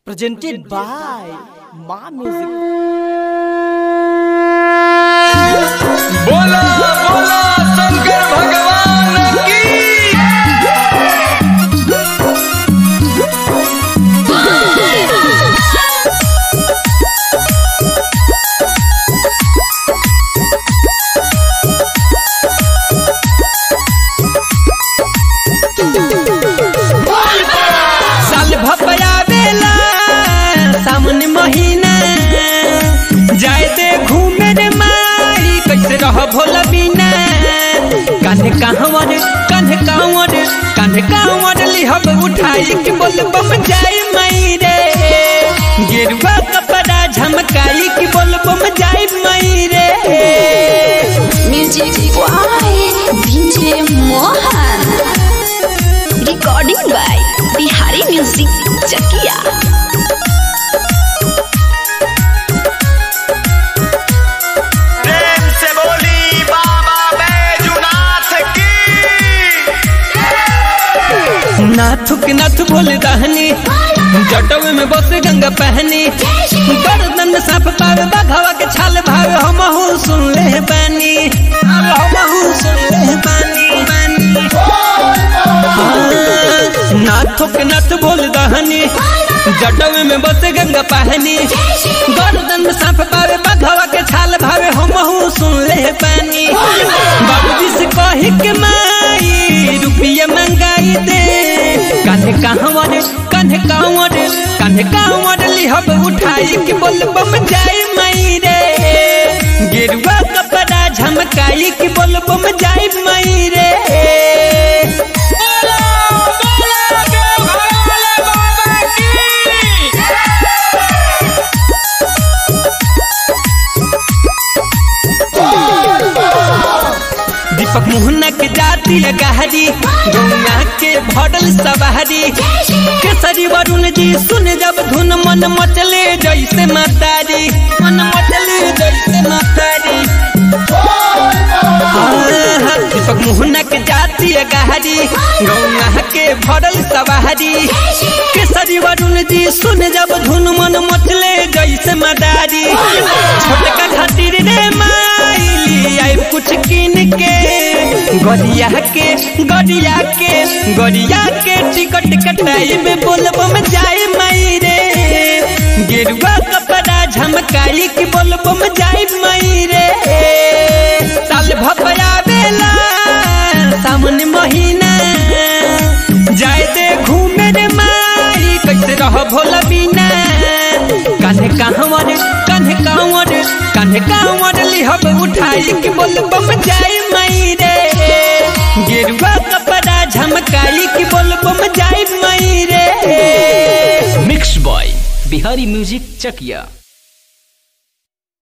presented by Ma Music. बोला बोला शंकर भगवान की साल भपया बेला सावन महीना जाए दे घूमे रे माई कैसे रह भोला बिना कान्हे कांवर कान्हे कांवर कान्हे कांवर लिहब उठाई के बोल बम जाए माई रे गेरुआ कपड़ा झमकाई के बोल बम जाए माई रे Music by DJ Mohan. Recording by Bihari Music Chakia. प्रेम से बोली बाबा बैजुनाथ की नाथुक नाथ बोल दहनी जटवे में बस गंगा पहनी गर्दन में साफ पावे बघवा के छाल भावे हमहू सुन ले बानी हमहू सुन ले बानी बानी हाँ, नाथुक नाथ बोल दहनी जटवे में बस गंगा पहनी गर्दन में साफ पावे बघवा के छाल भावे हमहू सुन ले बानी बाबूजी से कही के माई रुपया मंगाई दे कान्हे कहवर कान्हे कांवर कान्हे कांवर लिहब उठाई के बोल बम जाए मई रे गेरुआ कपड़ा झमकाई के बोल बम जाए मई रे बोला बोला देवघर बाबा की दीपक मोहना के जाती गहरी गौया के भरल सवारी केसरी वरुण जी सुन जब धुन मन मचले जैसे मातारी मन मचले जैसे मातारी हाँ, दीपक मोहना के जाती गहरी गौया के भरल सवारी केसरी वरुण जी सुन जब धुन मन मचले जैसे मदारी छोटका खातिर रे माइली आई कुछ किन के गरिया के गरिया के गरिया के टिकट कटाई में बोलब में जाए माई रे गेरुआ कपड़ा झमकाई की बोलब में जाए माई रे साल भपया बेला सावन महीना जाए दे घूमे रे माई कैसे रह भोला बिना कान्हे कांवर कान्हे कांवर कान्हे कांवर लिहब उठाई के बोल बम जाए माई रे गेरुआ कपड़ा झमकाई के बोल बम जाए माई रे Mixed by Bihari Music Chakia.